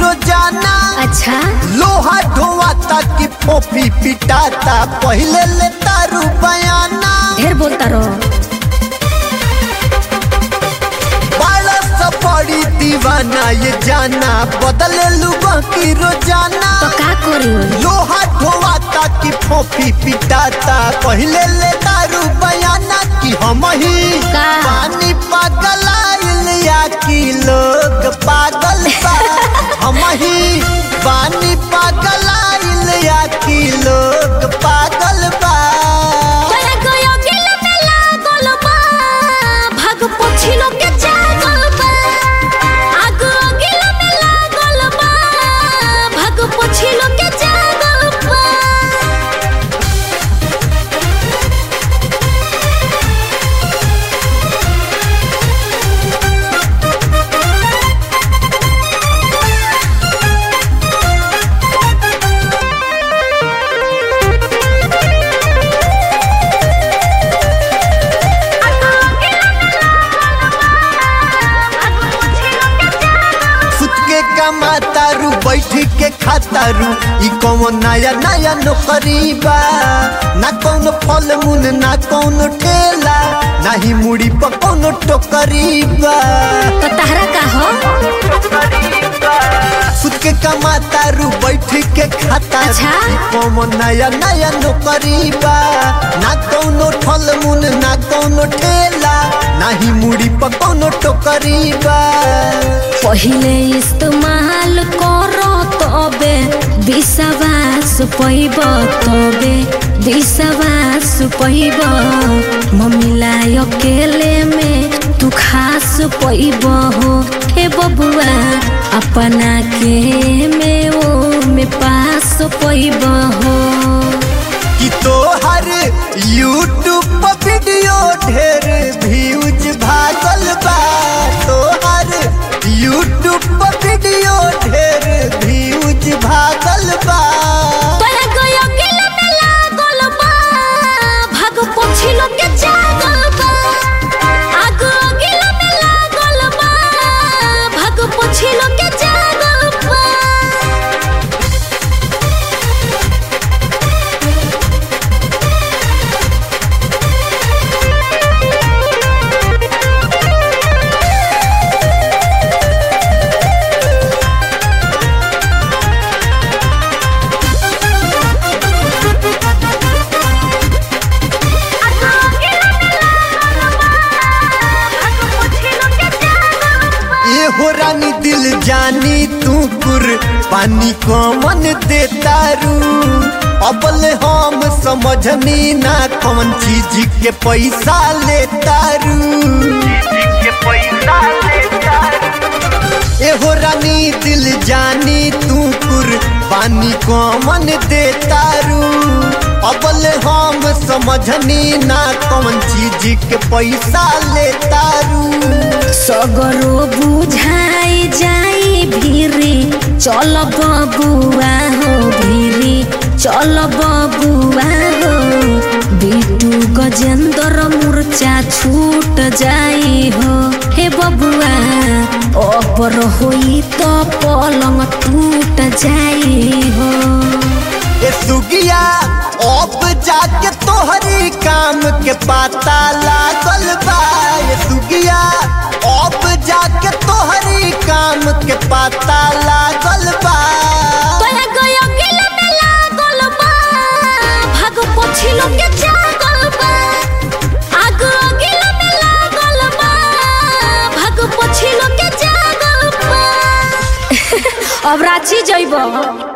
रोजाना अच्छा लोहा ढोवाता की फोफी पिटाता पहले ले तारू बयाना ढेर बोलता रहो बड़ा सा बड़ी दीवाना ये जाना बदले लुबा की रोजाना तो का करी लोहा ढोवाता की फोफी पिटाता पहले ले दारू बयाना की हम ही का? पानी पागल आइल या की लोग पागल बा हम ही पानी पागल आइल या की लोग पागल बा तोरा गयो गिल में लागल बा भाग पोछिलो के जागल बा आग गिल में लागल बा भाग पोछिलो के जागल बा सुत के कमातारू बैठ के खातारू ई कौन नया नया नौकरी बा ना कौन फल मूल ना कौन ठेला ना ही मुड़ी पर कौन टोकरी बा तो तहरा का हो सुत के कमातारू बैठ के खातारू अच्छा। ई कौन नया नया नौकरी बा ना कौन फल मूल ना कौन ठेला ना ही मुड़ी पर कौन टोकरी बा पहिले इस्तेमाल करो तबे विश्वास पैब तबे विश्वास पैब मम्मीला अकेले में तू खास पैब हो हे बबुआ अपना के में ओ में पास पैब हो कि तोहर यूट्यूब पर वीडियो ढेर व्यूज भागल बा तोहर यूट्यूब पर वीडियो ढेर व्यूज भागल बा तोरा गयो गिल में लागल बा भाग पोछिलो के जागल बा आग गिल में लागल बा भाग पोछिलो के जागल बा ये हो रानी दिल जानी तू कुर पानी कौन देता रू अबल हम समझनी ना कौन चीज के पैसा लेता रू एहो रानी दिल जानी तू कुर पानी कौन देता रू अबल हम समझनी ना कौन चीज के पैसा लेता रू सगरो बुझाई जाई भीरी चल बबुआ हो भीरी चल बबुआ हो बिटू गजेंद्र मूर्छा छूट जाई हो हे बबुआ अबर होई तो पलंग टूट जाई हो ए सुगिया अब जाके तोहरी काम के पता लागल बा ए सुगिया अब जाके तोहरी काम के पता लागल बा तोरा गयो गिल में लागल बा भाग पोछिलो के जागल बा आग गिल में लागल बा भाग पोछिलो के जागल बा अब रांची जइब